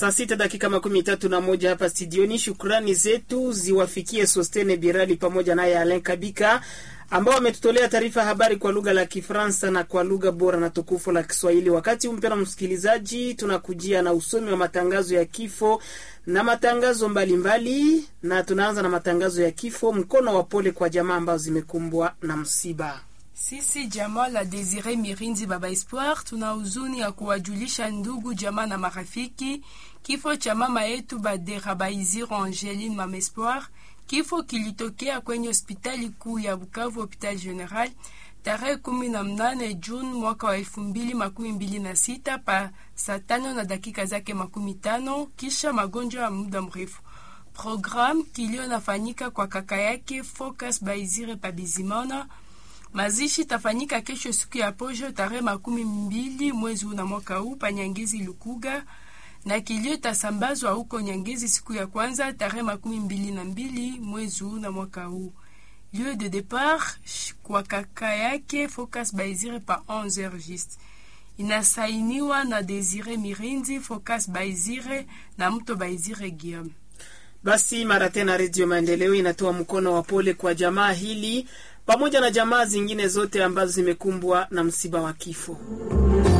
Saa sita dakika makumi tatu na moja hapa studioni. Shukrani zetu ziwafikie Sostene Birali pamoja naye Alen Kabika ambao wametutolea taarifa ya habari kwa lugha la Kifaransa na kwa lugha bora na tukufu la Kiswahili. Wakati huu, mpendwa msikilizaji, tunakujia na usomi wa matangazo ya kifo na matangazo mbalimbali mbali, na tunaanza na matangazo ya kifo. Mkono wa pole kwa jamaa ambazo zimekumbwa na msiba. Sisi jamaa la Desire Mirindi Baba Espoir tuna huzuni ya kuwajulisha ndugu jamaa na marafiki kifo cha mama yetu Badera Baiziro Angeline Mama Espoir. Kifo kilitokea kwenye hospitali kuu ya Bukavu, Hopital General tarehe kumi na mnane Juni mwaka wa elfu mbili makumi mbili na sita pa saa tano na dakika zake makumi tano kisha magonjwa ya muda mrefu. Program kilio nafanyika kwa kaka yake Focus Baizire Pabizimana. Mazishi tafanyika kesho siku ya posho tarehe makumi mbili mwezi huu na mwaka huu pa Nyangezi Lukuga, na kilio tasambazwa huko Nyangezi siku ya kwanza tarehe makumi mbili na mbili mwezi huu na mwaka huu. Lieu de départ kwa kaka yake Focus Baizire pa 11h juste. Inasainiwa na Desire Mirindi, Focus Baizire na mto Baizire Guillaume. Basi mara tena, Redio Maendeleo inatoa mkono wa pole kwa jamaa hili pamoja na jamaa zingine zote ambazo zimekumbwa na msiba wa kifo.